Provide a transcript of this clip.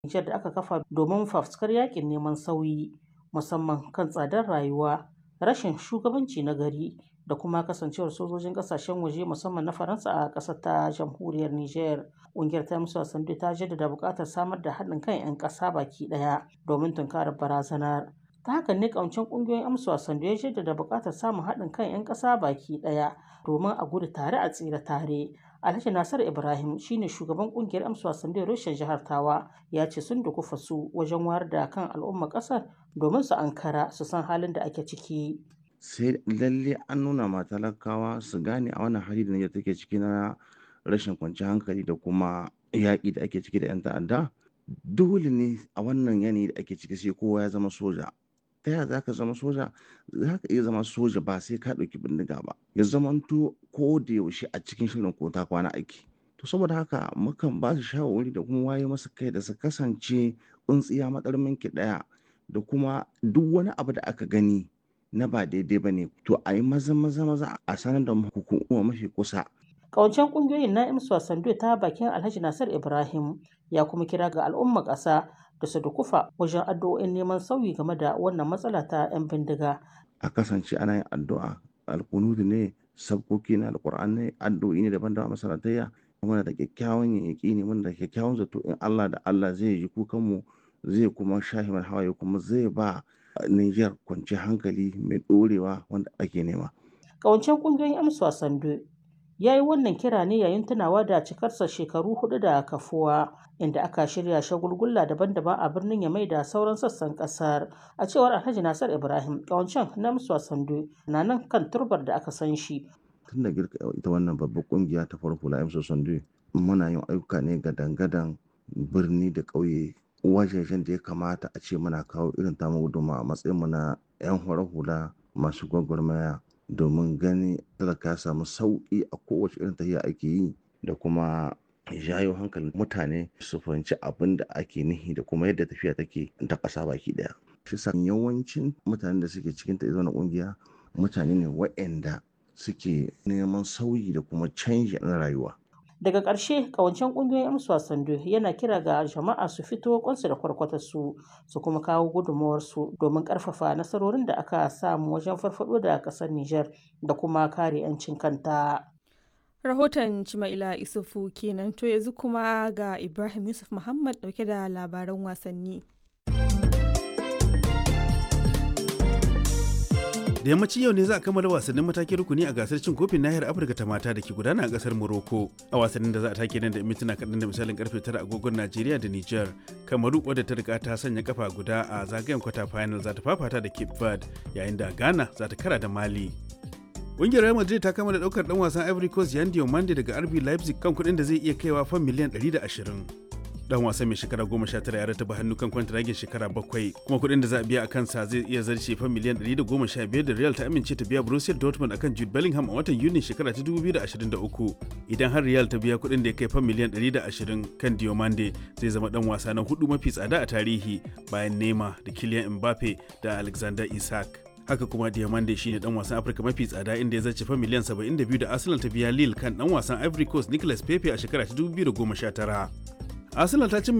Nijar da aka kafa domin fafutukar yaƙin neman sauyi, musamman kan tsadar rayuwa, rashin shugabanci na gari da kuma kasancewar sojojin ƙasashen waje musamman na Faransa a ƙasar ta jamhuriyar Nijar. Ƙungiyar ta Amsa Sando ta jaddada buƙatar samar da haɗin kan 'yan ƙasa baki ɗaya domin tunkarar barazanar. Ta hakan ne ƙawancen ƙungiyoyin Amsa Sando ya jaddada buƙatar samun haɗin kan 'yan ƙasa baki ɗaya domin a gudu tare a tsira tare. Alhaji Nasir Ibrahim shine shugaban ƙungiyar Amsa Sando reshen jihar Tawa ya ce sun dukufa su wajen wayar da kan al'ummar ƙasar domin su ankara su san halin da ake ciki. sai lalle an nuna ma talakawa su gane a wannan hali da Nijar take ciki na rashin kwanciyar hankali da kuma yaƙi da ake ciki da 'yan ta'adda dole ne a wannan yanayi da ake ciki sai kowa ya zama soja ta yaya za ka zama soja za ka iya zama soja ba sai ka ɗauki bindiga ba ya zamanto ko da yaushe a cikin shirin ko ta kwana aiki to saboda haka mukan ba su shawarwari da kuma waye masa kai da su kasance tsuntsiya matsarmin ki ɗaya da kuma duk wani abu da aka gani na ba daidai ba ne to a yi maza maza maza a sanar da hukuma mafi kusa Ƙawancen ƙungiyoyin na Imsu Sando ta bakin Alhaji Nasir Ibrahim ya kuma kira ga al'ummar ƙasa da su dukufa wajen addu'o'in neman sauyi game da wannan matsala ta 'yan bindiga. a kasance ana yin addu'a alkunudu ne sabkoki na alkur'an ne addu'o'i ne daban-daban masalatayya muna da kyakkyawan yaƙi ne muna da kyakkyawan zato in Allah da Allah zai ji kukanmu zai kuma shahi mana hawaye kuma zai ba Niger kwanciyar hankali mai ɗorewa wanda ake nema. Ƙawancen ƙungiyoyin Amsu Sando ya yi wannan kira ne yayin tunawa da cikarsa shekaru hudu da kafuwa inda aka shirya shagulgulla daban-daban a birnin Yamai da sauran sassan kasar a cewar Alhaji Nasir Ibrahim ƙawancen na Amsu Sando na nan kan turbar da aka san shi Tun da girka ita wannan babbar kungiya ta farko la Emso Sande muna yin ayyuka ne ga dangadan birni da ƙauye wajejen da ya kamata a ce muna kawo irin tamu guduma a matsayin mu na 'yan horar hula masu gwagwarmaya domin gani talaka ya samu sauƙi a kowace irin tafiya ake yi da kuma jayo hankalin mutane su fahimci abin da ake nihi da kuma yadda tafiya take ta ƙasa baki ɗaya. Shi sa yawancin mutanen da suke cikin ta na ƙungiya mutane ne waɗanda suke neman sauyi da kuma canji na rayuwa. daga ƙarshe ƙawancen ƙungiyoyin amsa sando yana kira ga jama'a su fito kwansu da kwarkwatarsu su kuma kawo gudunmawarsu domin ƙarfafa nasarorin da aka samu wajen farfado da ƙasar Nijar da kuma kare 'yancin kanta. Rahoton Cima'ila Isufu kenan to yanzu kuma ga Ibrahim Yusuf Muhammad dauke da labaran wasanni. da yammacin yau ne za a kammala wasannin matakin rukuni a gasar cin kofin nahiyar afirka ta mata da ke gudana a kasar morocco a wasannin da za a take nan da mintuna kaɗan da misalin karfe tara agogon najeriya da niger kamaru wadda ta riga ta sanya kafa guda a zagayen kwata final za ta fafata da cape verde yayin da ghana za ta kara da mali Ƙungiyar Real Madrid ta kama da ɗaukar ɗan wasan Ivory Coast Yan Diomande daga RB Leipzig kan kuɗin da zai iya kaiwa fan miliyan 120. dan wasan mai shekara goma sha tara ya rataba hannu kan kwantiragin shekara bakwai kuma kuɗin da za a biya a kansa zai iya zarce fa miliyan ɗari da goma sha biyar da real ta amince ta biya borussia dortmund akan jude bellingham a watan yuni shekara ta dubu biyu da ashirin da uku idan har real ta biya kuɗin da ya kai fa miliyan ɗari da ashirin kan diomande zai zama dan wasa na hudu mafi tsada a tarihi bayan nema da kylian mbappe da alexander isak haka kuma diamande shine dan wasan afirka mafi tsada inda ya zace fa miliyan 72 da arsenal ta biya lille kan dan wasan ivory coast nicolas pepe a shekara ta 2019 arsenal ta cimma